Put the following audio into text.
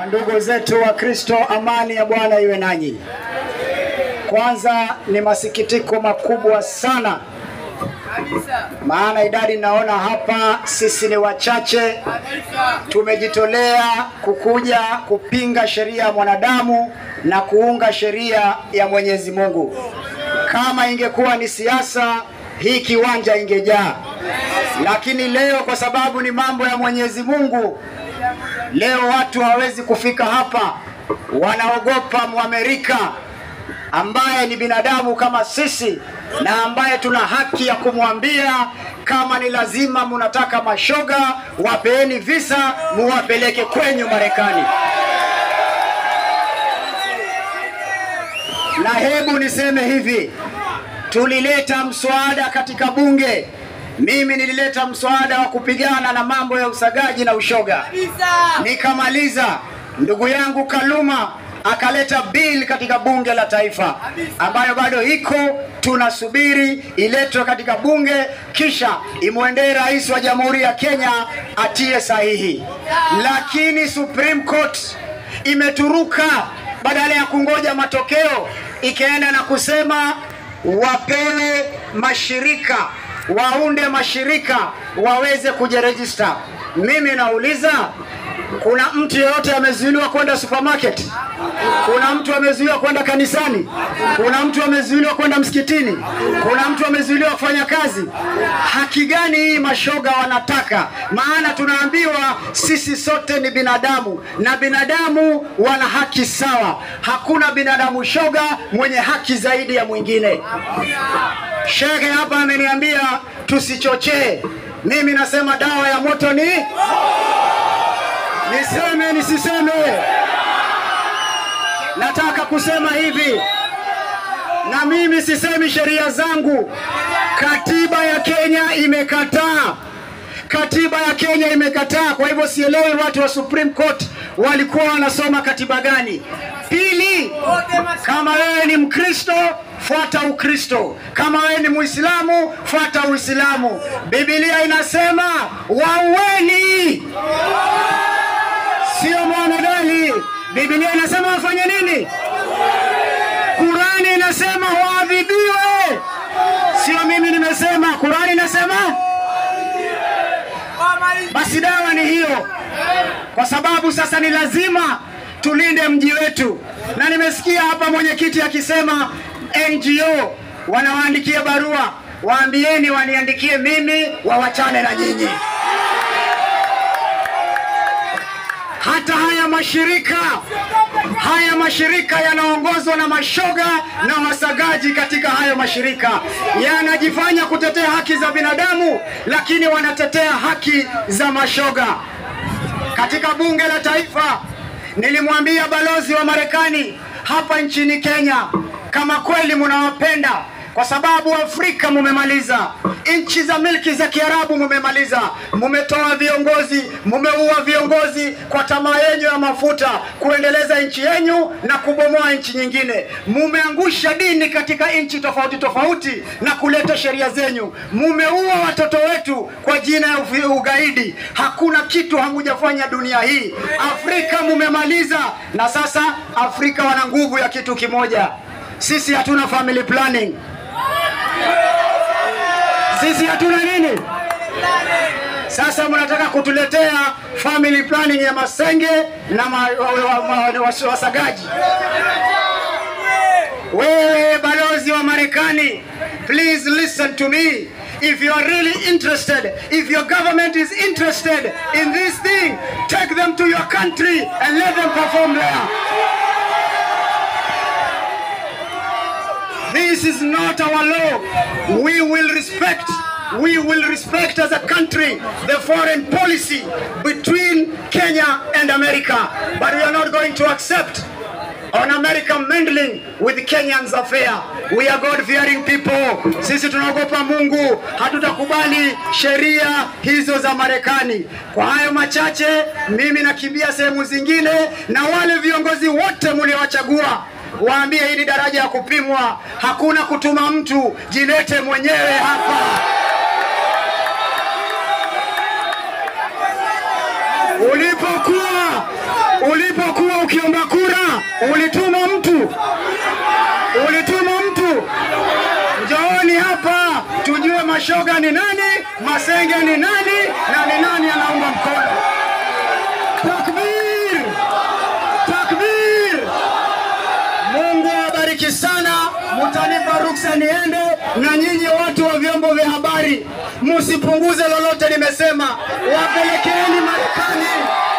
Ndugu zetu wa Kristo, amani ya Bwana iwe nanyi. Kwanza ni masikitiko makubwa sana, maana idadi naona hapa sisi ni wachache, tumejitolea kukuja kupinga sheria ya mwanadamu na kuunga sheria ya Mwenyezi Mungu. Kama ingekuwa ni siasa, hii kiwanja ingejaa, lakini leo kwa sababu ni mambo ya Mwenyezi Mungu Leo watu hawezi kufika hapa, wanaogopa Mwamerika ambaye ni binadamu kama sisi na ambaye tuna haki ya kumwambia kama ni lazima munataka mashoga, wapeeni visa muwapeleke kwenyu Marekani. Na hebu niseme hivi, tulileta mswada katika bunge mimi nilileta mswada wa kupigana na mambo ya usagaji na ushoga, nikamaliza. Ndugu yangu Kaluma akaleta bill katika bunge la taifa ambayo bado iko, tunasubiri iletwe katika bunge, kisha imwendee rais wa jamhuri ya Kenya atie sahihi. Lakini Supreme Court imeturuka, badala ya kungoja matokeo, ikaenda na kusema wapewe mashirika waunde mashirika waweze kujirejista. Mimi nauliza, kuna mtu yeyote amezuiliwa kwenda supermarket? Kuna mtu amezuiliwa kwenda kanisani? Kuna mtu amezuiliwa kwenda msikitini? Kuna mtu amezuiliwa kufanya kazi? Haki gani hii mashoga wanataka? Maana tunaambiwa sisi sote ni binadamu na binadamu wana haki sawa. Hakuna binadamu shoga mwenye haki zaidi ya mwingine. Shekhe hapa ameniambia tusichochee. Mimi nasema dawa ya moto ni niseme nisiseme? Nataka kusema hivi, na mimi sisemi sheria zangu. Katiba ya Kenya imekataa, katiba ya Kenya imekataa. Kwa hivyo sielewi watu wa Supreme Court walikuwa wanasoma katiba gani. Pili, kama wewe ni Mkristo fuata Ukristo, kama wewe ni Muislamu fuata Uislamu. Biblia inasema waueni, sio mwanadali. Biblia inasema wafanye nini? Kurani inasema waadhibiwe, sio mimi nimesema. Kurani inasema basi dawa ni hiyo, kwa sababu sasa ni lazima tulinde mji wetu, na nimesikia hapa mwenyekiti akisema NGO wanawaandikia barua, waambieni waniandikie mimi, wawachane na nyinyi. Hata haya mashirika haya mashirika yanaongozwa na mashoga na wasagaji katika hayo mashirika yanajifanya kutetea haki za binadamu, lakini wanatetea haki za mashoga. Katika bunge la taifa nilimwambia balozi wa Marekani hapa nchini Kenya, kama kweli munawapenda kwa sababu Afrika mumemaliza, nchi za milki za Kiarabu mumemaliza, mumetoa viongozi, mumeua viongozi kwa tamaa yenyu ya mafuta, kuendeleza nchi yenyu na kubomoa nchi nyingine. Mumeangusha dini katika nchi tofauti tofauti na kuleta sheria zenyu. Mumeua watoto wetu kwa jina ya ugaidi. Hakuna kitu hamujafanya dunia hii. Afrika mumemaliza, na sasa Afrika wana nguvu ya kitu kimoja. Sisi hatuna family planning. Sisi hatuna nini? Sasa mnataka kutuletea family planning ya masenge na ma, wa, wa, wa, wa, wasagaji. Wewe balozi wa Marekani, please listen to me. If you are really interested, if your government is interested in this thing, take them to your country and let them perform there. This is not our law. We will respect, we will respect as a country the foreign policy between Kenya and America. But we are not going to accept on American meddling with Kenyans affair. We are God-fearing people. Sisi tunaogopa Mungu, hatutakubali sheria hizo za Marekani. Kwa hayo machache, mimi nakimbia sehemu zingine, na wale viongozi wote mliowachagua waambie hii ni daraja ya kupimwa. Hakuna kutuma mtu, jilete mwenyewe hapa. Ulipokuwa ulipokuwa ukiomba kura, ulituma mtu, ulituma mtu. Njooni hapa tujue mashoga ni nani, masenge ni nani, na ni nani anaunga mkono. Takbir! Takbir! Mungu awabariki sana, mutanipa ruksa niende. Na nyinyi watu wa vyombo vya habari, msipunguze lolote nimesema, wapelekeeni Marekani